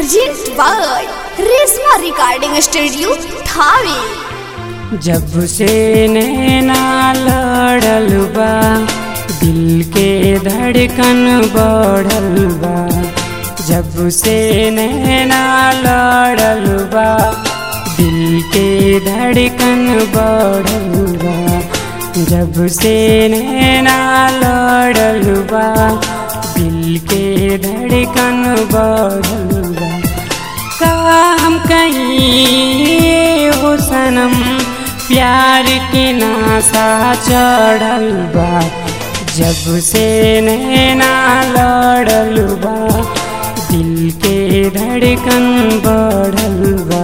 present by Reshma recording studio Thawe जब से नैना लड़ल बा दिल के धड़कन बढ़ल बा जब से नैना लड़ल बा दिल के धड़कन बढ़ल बा जब से नैना लड़ल बा दिल के धड़कन बढ़ल बा का हम कहीं हो सनम प्यार के नासा चढ़ल बा जब से नैना लड़ल बा दिल के धड़कन बढ़ल बा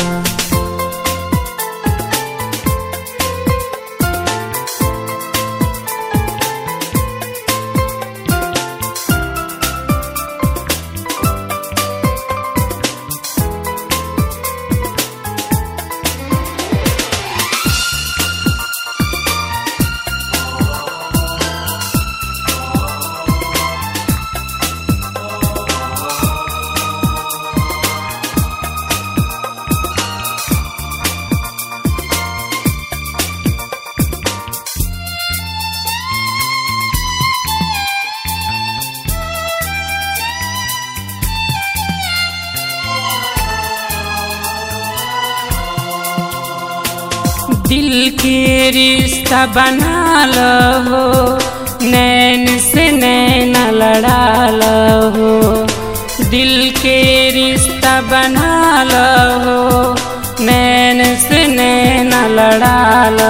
दिल के रिश्ता बना लो नैन से नैन लड़ा लो दिल के रिश्ता बना लो नैन से नैन लड़ा लो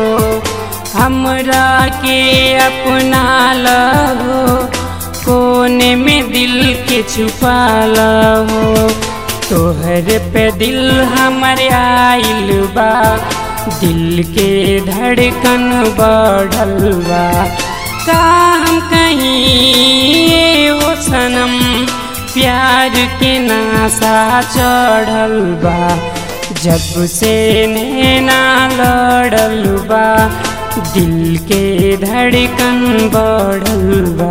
हमरा के अपना लो कोने में दिल के छुपा लो तोहर पे दिल हमर आइल बा दिल के धड़कन बढ़ल बा का हम कहीं ओ सनम प्यार के नासा चढ़ल बा जब से नैना लड़ल बा दिल के धड़कन बढ़ल बा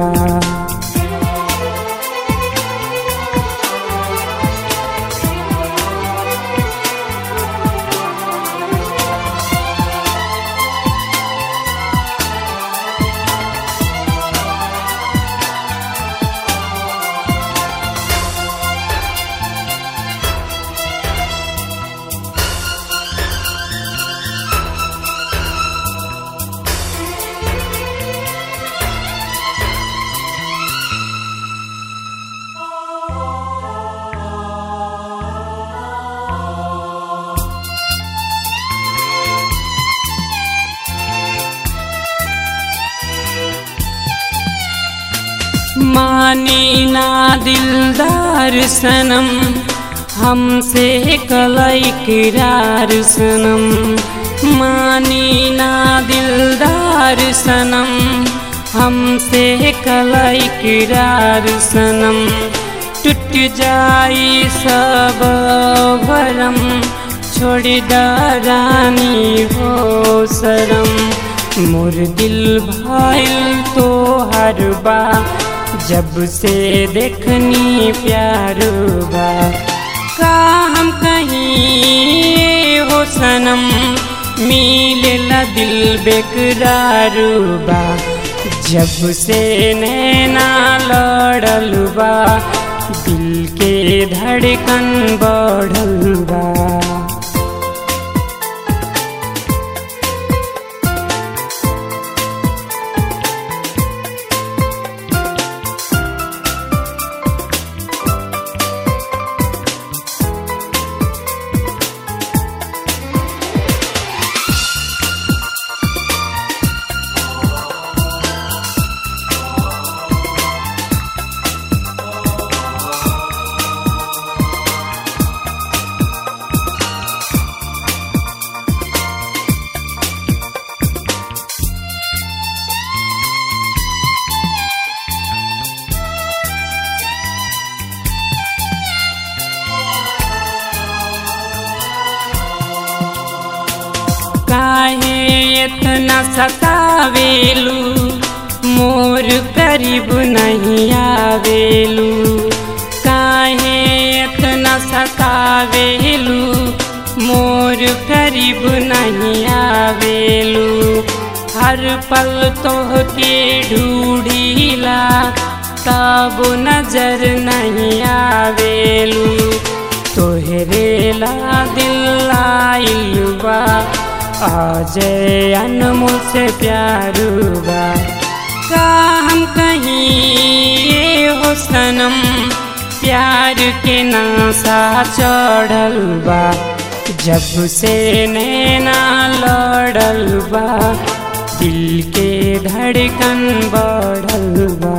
मानी ना दिलदार सनम हमसे कलई किरार सनम मानी ना दिलदार सनम हमसे कलई किरार सनम टूट जाई सब भरम छोड़ रानी हो शरम मोर दिल भाईल तो हर बा जब से देखनी प्यार बा का हम कहीं हो सनम मिलेला दिल बेकरार बा जब से नैना लड़ल बा दिल के धड़कन बढ़ल बा काहे इतना सतावेलू मोर करीब नहीं आवेलू काहे सतावेलू मोर करीब नहीं आवेलू हर पल तोहके ढूढ़ीला तब नजर नहीं आवेलू तोहरे ला दिल आइल बा अजय अनमोल से प्यार बा का हम कहीं ये हो सनम प्यार के नासा चढ़ल बा जब से नैना लड़ल बा दिल के धड़कन बढ़ल बा